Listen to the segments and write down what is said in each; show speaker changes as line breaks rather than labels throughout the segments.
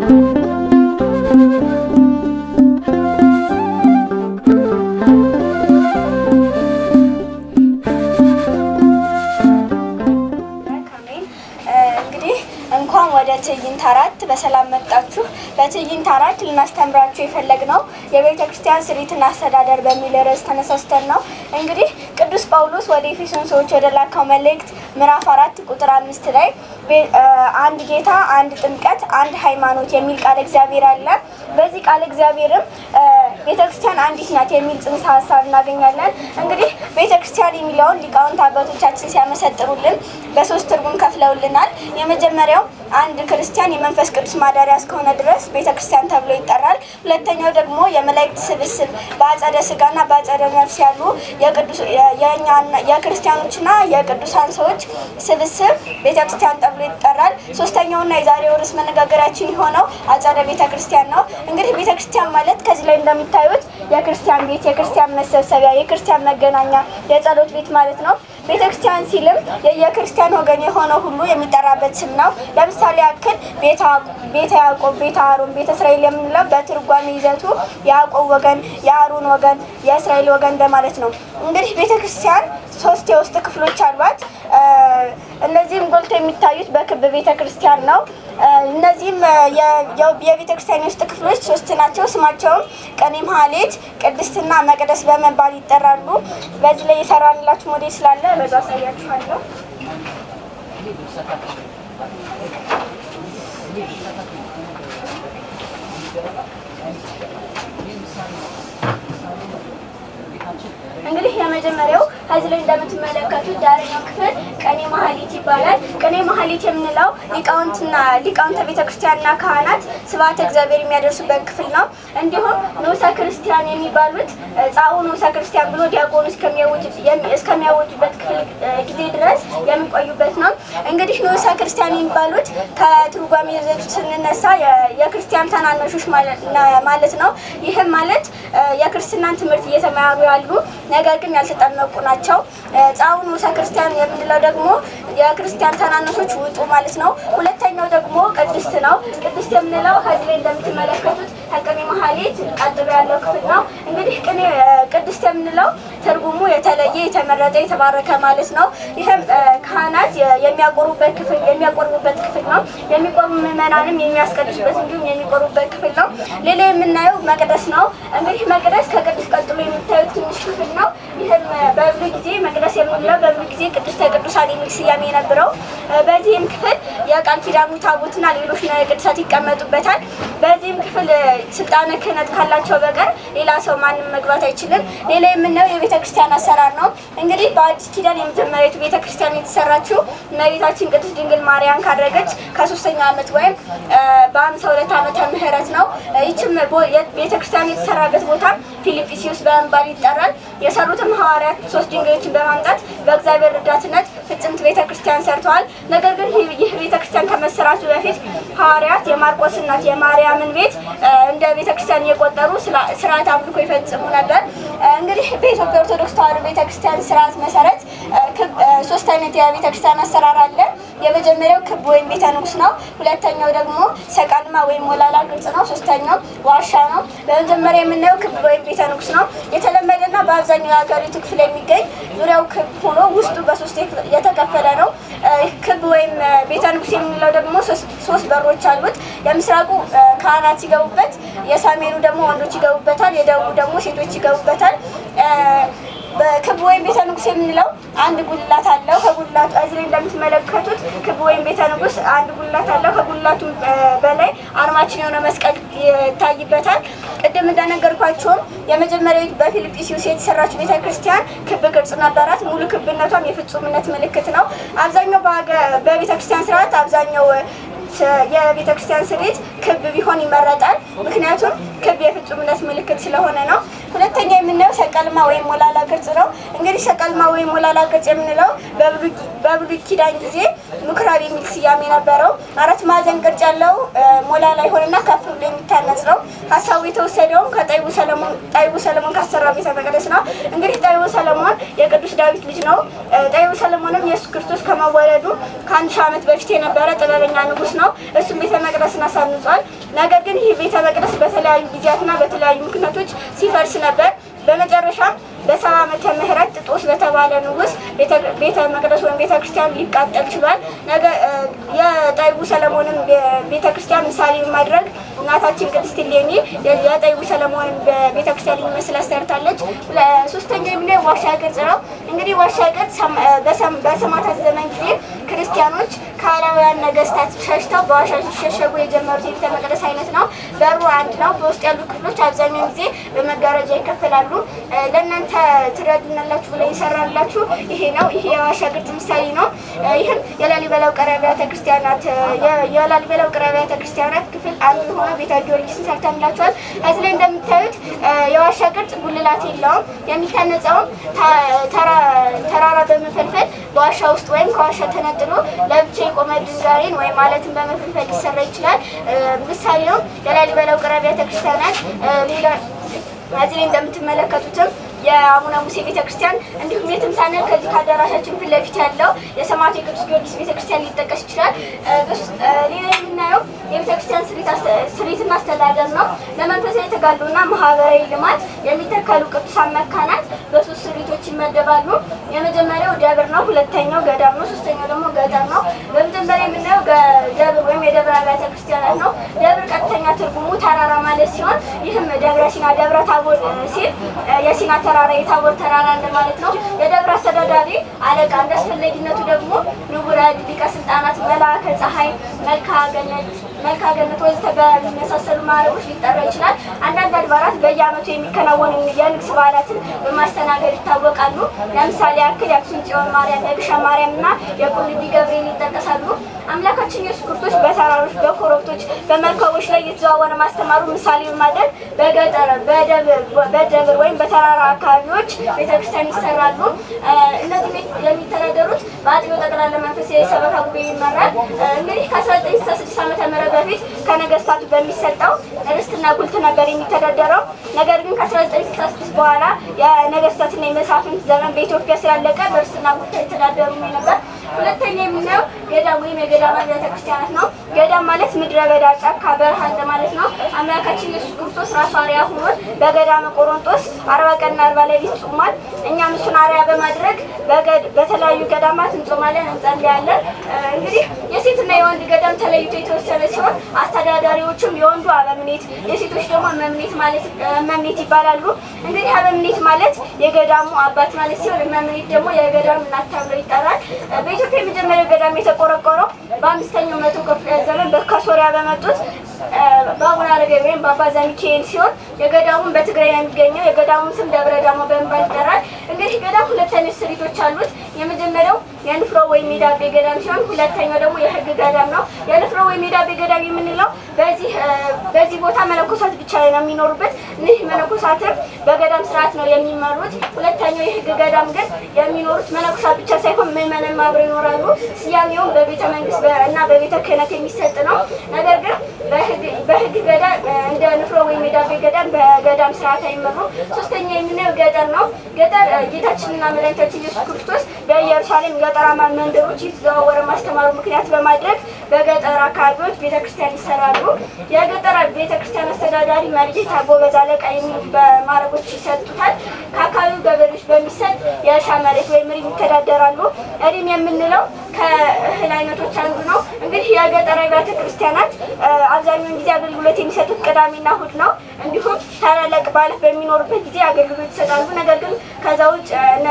ካሜል እንግዲህ እንኳን ወደ ትዕይንት አራት በሰላም መጣችሁ። በትዕይንት አራት ልናስተምራችሁ የፈለግነው የቤተ ክርስቲያን ስሪትና አስተዳደር በሚል ርዕስ ተነሳስተን ነው። እንግዲህ ቅዱስ ጳውሎስ ወደ ኤፌሶን ሰዎች ወደ ላካው መልእክት ምዕራፍ አራት ቁጥር አምስት ላይ ቤ- እ፣ አንድ ጌታ፣ አንድ ጥምቀት፣ አንድ ሃይማኖት የሚል ቃል እግዚአብሔር አለ። በዚህ ቃል እግዚአብሔርም እ፣ ቤተ ክርስቲያን አንዲት ናት የሚል ጽንሰ ሀሳብ እናገኛለን። እንግዲህ ቤተ ክርስቲያን የሚለውን ሊቃውንት አባቶቻችን ሲያመሰጥሩልን በሶስት ትርጉም ከፍለውልናል። የመጀመሪያው አንድ ክርስቲያን የመንፈስ ቅዱስ ማደሪያ እስከሆነ ድረስ ቤተ ክርስቲያን ተብሎ ይጠራል። ሁለተኛው ደግሞ የመላእክት ስብስብ በአጸደ ስጋና በአጸደ ነፍስ ያሉ የቅዱስ የ- የእኛና የክርስቲያኖችና የቅዱሳን ሰዎች ስብስብ ቤተ ክርስቲያን ተብሎ ይጠራል። ሶስተኛውና የዛሬው ርዕስ መነጋገራችን የሆነው አጸደ ቤተ ክርስቲያን ነው። እንግዲህ ቤተ ክርስቲያን ማለት ከዚህ ላይ እንደሚታዩት የክርስቲያን ቤት፣ የክርስቲያን መሰብሰቢያ፣ የክርስቲያን መገናኛ፣ የጸሎት ቤት ማለት ነው። ቤተ ክርስቲያን ሲልም የየክርስቲያን ወገን የሆነ ሁሉ የሚጠራበት ስም ነው። ለምሳሌ ያክል ቤተ ያዕቆብ፣ ቤተ ያዕቆብ፣ ቤተ አሮን፣ ቤተ እስራኤል የምንለው በትርጓሜ ይዘቱ የያዕቆብ ወገን፣ የአሮን ወገን፣ የእስራኤል ወገን እንደማለት ነው። እንግዲህ ቤተ ክርስቲያን ሶስት የውስጥ ክፍሎች አሏት። እ፣ እነዚህም ጎልቶ የሚታዩት በክብ ቤተ ክርስቲያን ነው። እ፣ እነዚህም እ፣ የ- የ- የቤተ ክርስቲያን የውስጥ ክፍሎች ሶስት ናቸው። ስማቸውም ቀኔ ማህሌት፣ ቅድስትና መቅደስ በመባል ይጠራሉ። በዚህ ላይ የሰራንላችሁ ሞዴል ስላለ በዛ አሳያችኋለሁ። እንግዲህ የመጀመሪያው ከዚህ ላይ እንደምትመለከቱት ዳረኛው ክፍል ቀኔ ማህሌት ይባላል። ቀኔ ማህሌት የምንለው ሊቃውንትና ሊቃውንተ ቤተክርስቲያንና ካህናት ስብሐተ እግዚአብሔር የሚያደርሱበት ክፍል ነው። እንዲሁም ንዑሰ ክርስቲያን የሚባሉት ጻኡ ንዑሰ ክርስቲያን ብሎ ዲያቆኑ እስከሚያውጅ- የሚ- እስከሚያወጁበት ክፍል እ፣ ጊዜ ድረስ የሚቆዩበት ነው። እንግዲህ ንዑሰ ክርስቲያን የሚባሉት ከትርጓሜ ይዘቱ ስንነሳ የ- የክርስቲያን ታናናሾች ማለት ነ- ማለት ነው። ይህም ማለት እ፣ የክርስትናን ትምህርት እየተማሩ ያሉ ነገር ግን ያልተጠመቁ ናቸው። እ፣ ጻኡ ንዑሰ ክርስቲያን የምንለው ደግሞ የክርስቲያን ታናናሾች ውጡ ማለት ነው። ሁለተኛው ደግሞ ቅድስት ነው። ቅድስት የምንለው ከዚህ ላይ እንደምትመለከቱት ከቅኔ ማህሌት ቀጥሎ ያለው ክፍል ነው። እንግዲህ ቅኔ እ፣ ቅድስት የምንለው ትርጉሙ የተለየ የተመረጠ የተባረከ ማለት ነው። ይህም እ፣ ካህናት የ- የሚያቆሩበት ክፍል የሚያቆርቡበት ክፍል ነው። የሚቆርቡ ምዕመናንም የሚያስቀድሱበት እንዲሁም የሚቆርቡበት ክፍል ነው። ሌላ የምናየው መቅደስ ነው። እንግዲህ መቅደስ ከቅድስት ቀጥሎ የሚታዩት ትንሽ ክፍል ነው። ይህም እ፣ በብሉይ ጊዜ መቅደስ የምንለው በብሉይ ጊዜ ቅድስተ ቅዱሳን የሚል ስያሜ የነበረው እ፣ በዚህም ክፍል የቃል ኪዳኑ ታቦትና ሌሎች ንዋየ ቅድሳት ይቀመጡበታል። በዚህም ክፍል እ፣ ስልጣነ ክህነት ካላቸው በቀር ሌላ ሰው ማንም መግባት አይችልም። ሌላ የምናየው የቤተ ክርስቲያን አሰራር ነው። እንግዲህ በአዲስ ኪዳን የመጀመሪያዊቱ ቤተ ክርስቲያን የተሰራችው እመቤታችን ቅድስት ድንግል ማርያም ካደረገች ከሶስተኛ ዓመት ወይም እ፣ በአምሳ ሁለት ዓመተ ምህረት ነው። እ፣ ይችም ቦ- የ- ቤተ ክርስቲያን የተሰራበት ቦታ ፊልጵስዩስ በመባል ይጠራል። የሰሩትም ሐዋርያት ሶስት ድንጋዮችን በማምጣት በእግዚአብሔር ረዳትነት ፍጽምት ቤተ ክርስቲያን ሰርተዋል። ነገር ግን ይህ- ይህ ቤተ ክርስቲያን ከመሰራቱ በፊት ሐዋርያት የማርቆስ እናት የማርያምን ቤት እ፣ እንደ ቤተ ክርስቲያን እየቆጠሩ ስላ- ስርዓት አምልኮ ይፈጽሙ ነበር። እ፣ እንግዲህ በኢትዮጵያ ኦርቶዶክስ ተዋሕዶ ቤተ ክርስቲያን ስርዓት መሰረት እ፣ ክብ- እ፣ ሶስት አይነት የቤተ ክርስቲያን አሰራር አለ። የመጀመሪያው ክብ ወይም ቤተ ንጉስ ነው። ሁለተኛው ደግሞ ሰቃልማ ወይም ሞላላ ቅርጽ ነው። ሶስተኛው ዋሻ ነው። በመጀመሪያ የምናየው ክብ ወይም ቤተ ንጉስ ነው። የተለመደና በአብዛኛው የሀገሪቱ ክፍል የሚገኝ ዙሪያው ክብ ሆኖ ውስጡ በሶስት የክ- የተከፈለ ነው። እ፣ ክብ ወይም እ፣ ቤተ ንጉስ የምንለው ደግሞ ሶስት ሶስት በሮች አሉት። የምስራቁ እ፣ ካህናት ሲገቡበት፣ የሰሜኑ ደግሞ ወንዶች ይገቡበታል፣ የደቡቡ ደግሞ ሴቶች ይገቡበታል። እ፣ በክብ ወይም ቤተ ንጉስ የምንለው አንድ ጉልላት አለው። ከጉልላቱ እዚህ ላይ እንደምትመለከቱት ክብ ወይም ቤተ ንጉስ አንድ ጉልላት አለው። ከጉልላቱ እ፣ በላይ አርማችን የሆነ መስቀል ይታይበታል። ቅድም እንደነገርኳቸውም የመጀመሪያዊቱ በፊልጵስዩስ የተሰራችው ቤተ ክርስቲያን ክብ ቅርጽ ነበራት። ሙሉ ክብነቷም የፍጹምነት ምልክት ነው። አብዛኛው በሀገ- በቤተ ክርስቲያን ስርዓት አብዛኛው ስ- የቤተ ክርስቲያን ስሪት ክብ ቢሆን ይመረጣል። ምክንያቱም ክብ የፍጹምነት ምልክት ስለሆነ ነው። ሁለተኛ የምናየው ሰቀልማ ወይም ሞላላ ቅርጽ ነው። እንግዲህ ሰቀልማ ወይም ሞላላ ቅርጽ የምንለው በብሉይ ኪዳን ጊዜ ምኩራብ የሚል ስያሜ ነበረው። አራት ማዕዘን ቅርጽ ያለው ሞላላ ይሆንና ከፍ ብሎ የሚታነጽ ነው። ሀሳቡ የተወሰደውም ከጠቢቡ ሰለሞን ጠቢቡ ሰለሞን ካሰራው ቤተ መቅደስ ነው። እንግዲህ ጠቢቡ ሰለሞን የቅዱስ ዳዊት ልጅ ነው። ጠቢቡ ሰለሞንም ኢየሱስ ክርስቶስ ከመወለዱ ከአንድ ሺህ ዓመት በፊት የነበረ ጥበበኛ ንጉሥ ነው። እሱም ቤተ መቅደስን አሳንጿል። ነገር ግን ይህ ቤተ መቅደስ በተለያዩ ጊዜያትና በተለያዩ ምክንያቶች ሲፈርስ ነበር። በመጨረሻም በሰባ ዓመተ ምህረት ጥጦስ በተባለ ንጉሥ ቤተ መቅደስ ወይም ቤተ ክርስቲያን ሊቃጠል ችሏል። ነገ የጠቢቡ ሰለሞንም ቤተ ክርስቲያን ምሳሌ በማድረግ እናታችን ቅድስት እሌኒ የጠቢቡ ሰለሞንን ቤተ ክርስቲያን የሚመስል አሰርታለች። ሶስተኛ የምናየው ዋሻ ቅርጽ ነው። እንግዲህ ዋሻ ቅርጽ በሰማዕታት ዘመን ጊዜ ክርስቲያኖች ከአላውያን ነገስታት ሸሽተው በዋሻ ሲሸሸጉ የጀመሩት የቤተ መቅደስ አይነት ነው። በሩ አንድ ነው። በውስጥ ያሉ ክፍሎች አብዛኛውን ጊዜ በመጋረጃ ይከፈላሉ። ለእናንተ ትረዱናላችሁ ብለ ይሰራላችሁ ይሄ ነው። ይሄ የዋሻ ቅርጽ ምሳሌ ነው። ይህም የላሊበላ ውቅር አብያተ ክርስቲያናት የላሊበላ ውቅር አብያተ ክርስቲያናት ክፍል አንዱ ሆነ ቤተ ጊዮርጊስን ሰርተንላችኋል። ከዚህ ላይ እንደምታዩት የዋሻ ቅርጽ ጉልላት የለውም። የሚታነጸውም ተራራ በመፈልፈል በዋሻ ውስጥ ወይም ከዋሻ ተነጥሎ ለብቻ የቆመ ድንጋይን ወይም አለትን በመፈልፈል ሊሰራ ይችላል። ምሳሌው የላሊበላ ውቅር አብያተ ክርስቲያናት ሌላ እዚህ ላይ እንደምትመለከቱትም የአቡነ ሙሴ ቤተክርስቲያን እንዲሁም የትም ሳንል ከዚህ ከአዳራሻችን ፊት ለፊት ያለው የሰማዕቱ የቅዱስ ጊዮርጊስ ቤተክርስቲያን ሊጠቀስ ይችላል። ሌላ የምናየው የቤተክርስቲያን ስሪትና አስተዳደር ነው። ለመንፈሳዊ ተጋድሎና ማህበራዊ ልማት የሚተከሉ ቅዱሳን መካናት በሶስት ስሪቶች ይመደባሉ። የመጀመሪያው ደብር ነው። ሁለተኛው ገዳም ነው። ሶስተኛው ደግሞ ገጠር ነው። በመጀመሪያ የምናየው ደብር ወይም የደብረ አብያተ ክርስቲያናት ነው። ደብር ቀጥተኛ ትርጉሙ ተራራ ማለት ሲሆን ይህም ደብረ ሲና ደብረ ታቦር ሲል የሲና ተራራ የታቦር ተራራ እንደማለት ነው። የደብረ አስተዳዳሪ አለቃ እንደ አስፈላጊነቱ ደግሞ ንቡረ ሊቀ ስልጣናት፣ መልአከ ፀሐይ፣ መልክአ ገነት መልክአ ገነት ወዘተ በሚመሳሰሉ ማዕረጎች ሊጠራ ይችላል። አንዳንድ አድባራት በየዓመቱ የሚከናወኑ የንግስ በዓላትን በማስተናገድ ይታወቃሉ። ለምሳሌ ያክል የአክሱም ጽዮን ማርያም፣ የግሸን ማርያም እና የቁልቢ ገብርኤል ይጠቀሳሉ። አምላካችን ኢየሱስ ክርስቶስ በተራሮች፣ በኮረብቶች፣ በመርከቦች ላይ የተዘዋወረ ማስተማሩ ምሳሌ በማድረግ በገጠር በደብር ወይም በተራራ አካባቢዎች ቤተክርስቲያን ይሰራሉ። እነዚህ የሚተዳደሩት በአጥቢያው ጠቅላላ መንፈሳዊ ሰበካ ጉባኤ ይመራል። እንግዲህ ከ1966 ዓመተ ምህረት በፊት ከነገስታቱ በሚሰጠው ርስትና ጉልት ነበር የሚተዳደረው። ነገር ግን ከ1966 በኋላ የነገስታትና የመሳፍንት ዘመን በኢትዮጵያ ስላለቀ በርስትና ጉልት አይተዳደሩም ነበር። ሁለተኛ የምናየው ገዳም ወይም የገዳም አብያተ ክርስቲያናት ነው። ገዳም ማለት ምድረ በዳ፣ ጫካ፣ በረሃ እንደማለት ነው። አምላካችን ኢየሱስ ክርስቶስ ራሱ አርአያ ሆኖን በገዳመ ቆሮንጦስ አርባ ቀንና አርባ ሌሊት ጾሟል። እኛም እሱን አርአያ በማድረግ በተለያዩ ገዳማት እንጾማለን፣ እንጸልያለን። እንግዲህ የሴትና የወንድ ገዳም ተለይቶ የተወሰነ ሲሆን አስተዳዳሪዎቹም የወንዱ አበምኔት፣ የሴቶች ደግሞ መምኔት ማለት መምኔት ይባላሉ። እንግዲህ አበምኔት ማለት የገዳሙ አባት ማለት ሲሆን መምኔት ደግሞ የገዳሙ እናት ተብሎ ይጠራል። በኢትዮጵያ የመጀመሪያው ገዳም የተቆረቆረው በአምስተኛው መቶ ክፍለ ዘመን ከሶሪያ በመጡት በአቡነ አረጋዊ ወይም በአባ ዘሚካኤል ሲሆን የገዳሙን በትግራይ ነው የሚገኘው። የገዳሙን ስም ደብረ ዳሞ በመባል ይጠራል። እንግዲህ ገዳም ሁለት አይነት ስሪቶች አሉት። የመጀመሪያው የንፍሮ ወይም የዳቤ ገዳም ሲሆን ሁለተኛው ደግሞ የሕግ ገዳም ነው። የንፍሮ ወይም የዳቤ ገዳም የምንለው በዚህ በዚህ ቦታ መነኮሳት ብቻ ነው የሚኖሩበት። እነዚህ መነኮሳትም በገዳም ስርዓት ነው የሚመሩት። ሁለተኛው የሕግ ገዳም ግን የሚኖሩት መነኮሳት ብቻ ሳይሆን ምዕመናን አብረው ይኖራሉ። ስያሜውም በቤተ መንግስት እና በቤተ ክህነት የሚሰጥ ነው። ነገር ግን በሕግ ገዳም እንደ ንፍሮ ወይም የዳቤ ገዳም በገዳም ስርዓት አይመሩም። ሶስተኛ የምናየው ገጠር ነው። ገጠር ጌታችንና መድኃኒታችን ኢየሱስ ክርስቶስ በኢየሩሳሌም ገጠራማ መንደሮች የተዘዋወረ ማስተማሩ ምክንያት በማድረግ በገጠር አካባቢዎች ቤተክርስቲያን ይሰራሉ። የገጠር ቤተክርስቲያን አስተዳዳሪ መርጌታ፣ ጎበዝ አለቃ የሚሉ በማዕረጎች ይሰጡታል። ከአካባቢው ገበሬዎች በሚሰጥ የእርሻ መሬት ወይም ሪም ይተዳደራሉ። ሪም የምንለው ከእህል አይነቶች አንዱ ነው። እንግዲህ የገጠር አብያተ ክርስቲያናት አብዛኛውን ጊዜ አገልግሎት የሚሰጡት ቅዳሜና እሑድ ነው። እንዲሁም ታላላቅ በዓላት በሚኖሩበት ጊዜ አገልግሎት ይሰጣሉ። ነገር ግን ከዛ ውጭ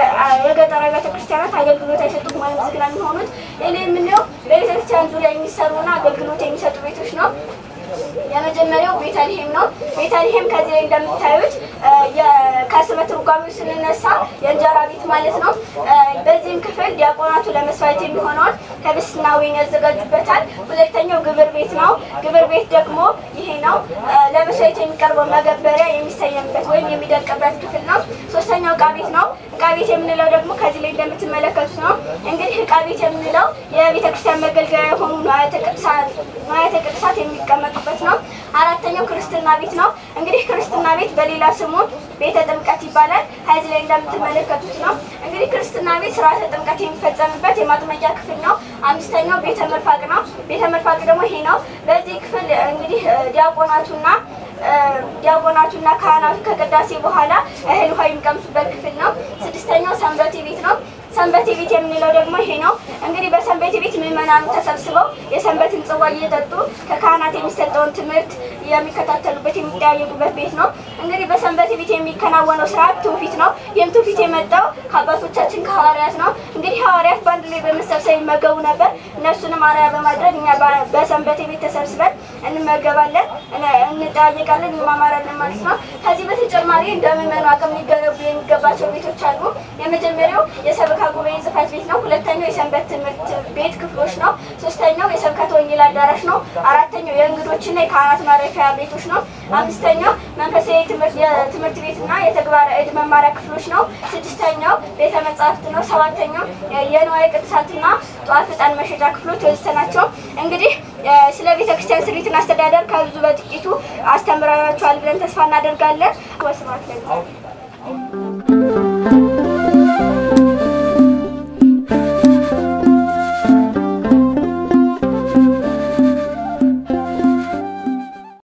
የገጠር አብያተ ክርስቲያናት አገልግሎት አይሰጡም ወይም ዝግ ነው የሚሆኑት። ሌላ የምናየው በቤተክርስቲያን ዙሪያ የሚሰሩና አገልግሎት የሚሰጡ ቤቶች ነው። የመጀመሪያው ቤተልሔም ነው። ቤተልሔም ከዚህ ላይ እንደምታዩት ከስመ ትርጓሜው ስንነሳ የእንጀራ ቤት ማለት ነው። በዚህም ክፍል ዲያቆናቱ ለመስዋዕት የሚሆነውን ህብስትና ወይን ያዘጋጁበታል። ሁለተኛው ግብር ቤት ነው። ግብር ቤት ደግሞ ይሄ ነው። ለመስዋዕት የሚቀርበው መገበሪያ የሚሰየምበት ወይም የሚደቅበት ክፍል ነው። ሶስተኛው ዕቃ ቤት ነው። ዕቃ ቤት የምንለው ደግሞ ከዚህ ላይ እንደምትመለከቱት ነው። እንግዲህ ዕቃ ቤት የምንለው የቤተክርስቲያን መገልገያ የሆኑ ንዋያተ ቅድሳት የሚቀመጡበት ነው። አራተኛው ክርስትና ቤት ነው። እንግዲህ ክርስትና ቤት በሌላ ስሙ ቤተ ጥምቀት ይባላል። ከዚህ ላይ እንደምትመለከቱት ነው። እንግዲህ ክርስትና ቤት ስርዓተ ጥምቀት የሚፈጸምበት የማጥመቂያ ክፍል ነው። አምስተኛው ቤተ መርፋቅ ነው። ቤተ መርፋቅ ደግሞ ይሄ ነው። በዚህ ክፍል እንግዲህ ዲያቆናቱና ዲያቆናቱና ካህናቱ ከቅዳሴ በኋላ እህል ውሃ የሚቀምሱበት ክፍል ነው። ስድስተኛው ሰንበቴ ቤት ነው። ሰንበቴ ቤት የምንለው ደግሞ ይሄ ነው። እንግዲህ በሰንበቴ ቤት ምዕመናኑ ተሰብስበው የሰንበትን ጽዋ እየጠጡ ከካህናት የሚሰጠውን ትምህርት የሚከታተሉበት የሚጠያየቁበት ቤት ነው። እንግዲህ በሰንበቴ ቤት የሚከናወነው ስርዓት ትውፊት ነው። ይህም ትውፊት የመጣው ከአባቶቻችን ከሐዋርያት ነው። እንግዲህ ሐዋርያት በአንድ ላይ በመሰብሰብ ይመገቡ ነበር። እነሱንም አርአያ በማድረግ እኛ በሰንበቴ ቤት ተሰብስበን እንመገባለን፣ እንጠያየቃለን፣ እንማማራለን ማለት ነው። ከዚህ በተጨማሪ እንደ ምዕመኑ አቅም ሊገነቡ የሚገባቸው ቤቶች አሉ። የመጀመሪያው የሰበካ ጉባኤ ጽሕፈት ቤት ነው። ሁለተኛው የሰንበት ትምህርት ቤት ክፍሎች ነው። ሶስተኛው የስብከተ ወንጌል አዳራሽ ነው። አራተኛው የእንግዶችና የካህናት ማረፊያ ቤቶች ነው። አምስተኛው መንፈሳዊ የትምህርት ቤትና የተግባረ እድ መማሪያ ክፍሎች ነው። ስድስተኛው ቤተ መጻሕፍት ነው። ሰባተኛው የንዋየ ቅድሳትና ጧፍ ዕጣን መሸጫ ክፍሎች ወዘተ ናቸው። እንግዲህ ስለ ቤተ ክርስቲያን ስሪትና አስተዳደር ከብዙ በጥቂቱ አስተምረናችኋል ብለን ተስፋ እናደርጋለን። ወስብሐት ለእግዚአብሔር።